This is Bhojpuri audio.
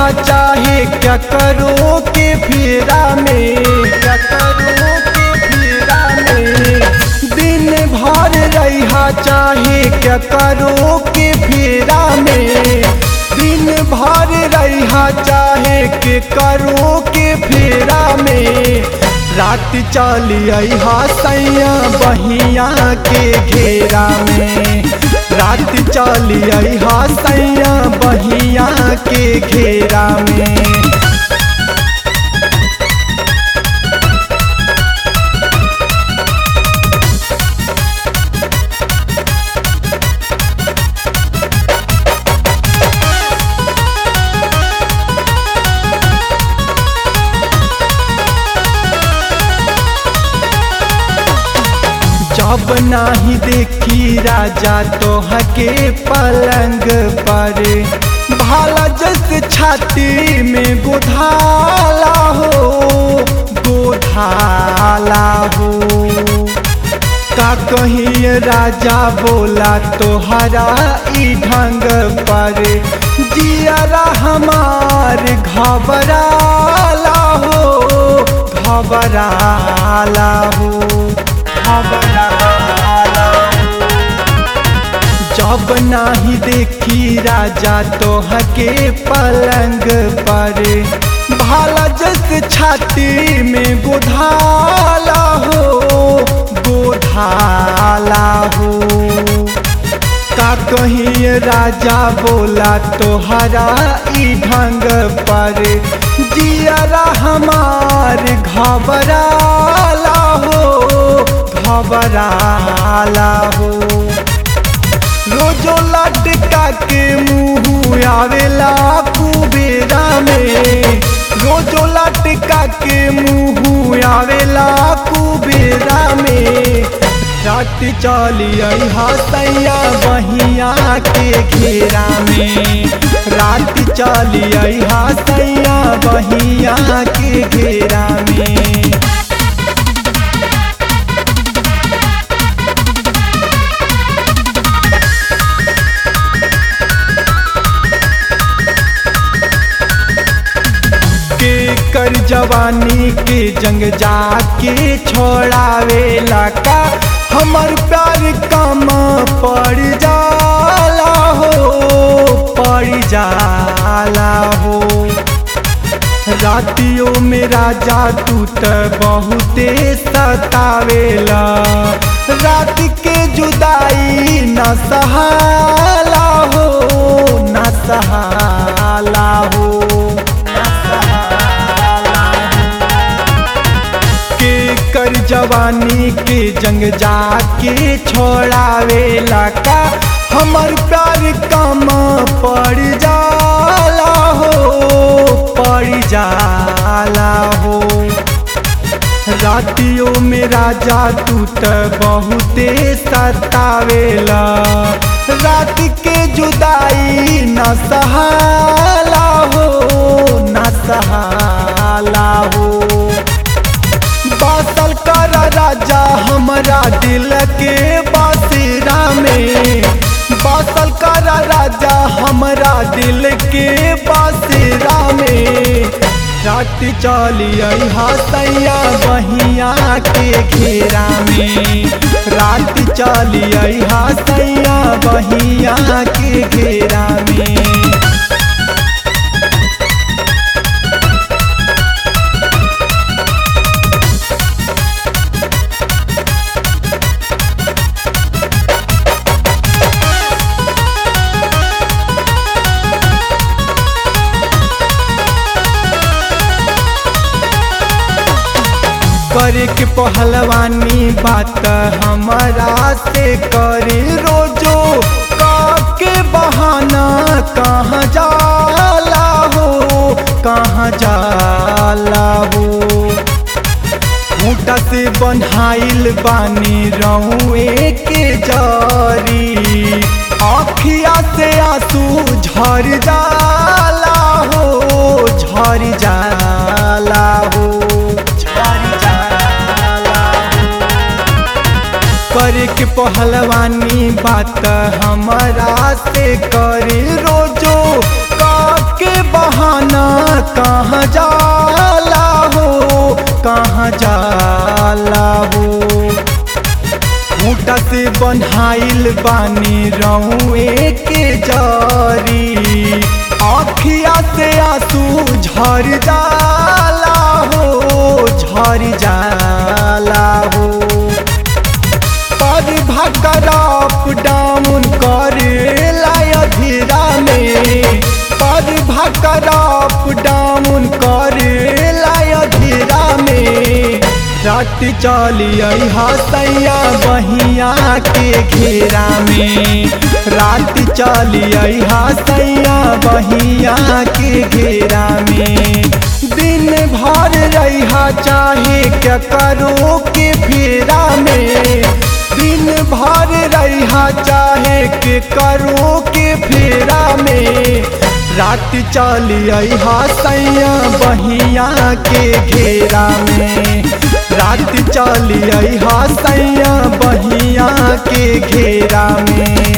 चाहे क्या करो के फेरा में क्या करो के फेरा में दिन भर रहा चाहे क्या करो के फेरा में दिन भर रहा चाहे के करो के फेरा में रात चली अहा सैया बहिया के घेरा में रात चली अहा सैया बहिया के घेरा में जब नाही देखी राजा तोहके पलंग पर भाला जस छाती में गोधाला हो गोधाला हो का कहीं राजा बोला तोहरा ई ढंग पर जियारा हमार घबराला हो घबराला हो जब नाही देखी राजा तोहके पलंग पर भाला जस छाती में गोधाला हो गोधाला हो का कहीं राजा बोला तोहरा ई ढंग पर जियारा हमार घबराला हो घबराला हो रोजो लटका के मुँह आवेला कुबेरा में रोजो लटका के मुँह आवेला कुबेरा में रात चली अहा सैया बहिया के घेरा में रात चली अहा सैया बहिया के घेरा में के कर जवानी के जंग जाके छोड़ावेला का हमर प्यार कम पड़ जाला हो पड़ जाला हो रातियों में राजा तू त बहुते सतावेला रात के जुदाई न सहाला हो न सहाला हो के कर जवानी के जंग जाके छोड़ावेला का हमर प्यार कम पड़ जाला हो पड़ जाला हो रातियों में राजा तू त बहुते सतावेला रात के जुदाई न सहाला हो न सहाला हो बासल कर राजा हमारा दिल के बासिरा में बासल कर राजा हमारा दिल के बासिरा में रात चली अहा सैया बहिया के घेरा में रात चली अहा सैया बहिया के घेरा में करे के पहलवानी बात हमारा से करे रोजो के बहाना कहाँ जाला हो कहाँ जाला हो खूटा से बन्हाइल बानी रहुए के जारी आखिया से आंसू झर जाला हो झर जाला हो झर जाला करे के पहलवानी बात हमारा से करे रोजो के बहाना कहाँ जाला हो कहाँ जाला हो खूटा से बन्हाइल बानी रहुए के जारी आखिया से आंसू झर जाला हो झर जाला हो पर भकराप डाउन करे लाया धीरा में पर भकराप डाउन करे लाया धीरा में रात चली हसैया बहिया के घेरा में रात चली हसैया बहिया के घेरा में दिन भर रहा चाहे क्या करो के फेरा में दिन भर रहा चाहे के करो के फेरा में रात चली हसैया बहिया के घेरा में रात चली हसैया बहिया के घेरा में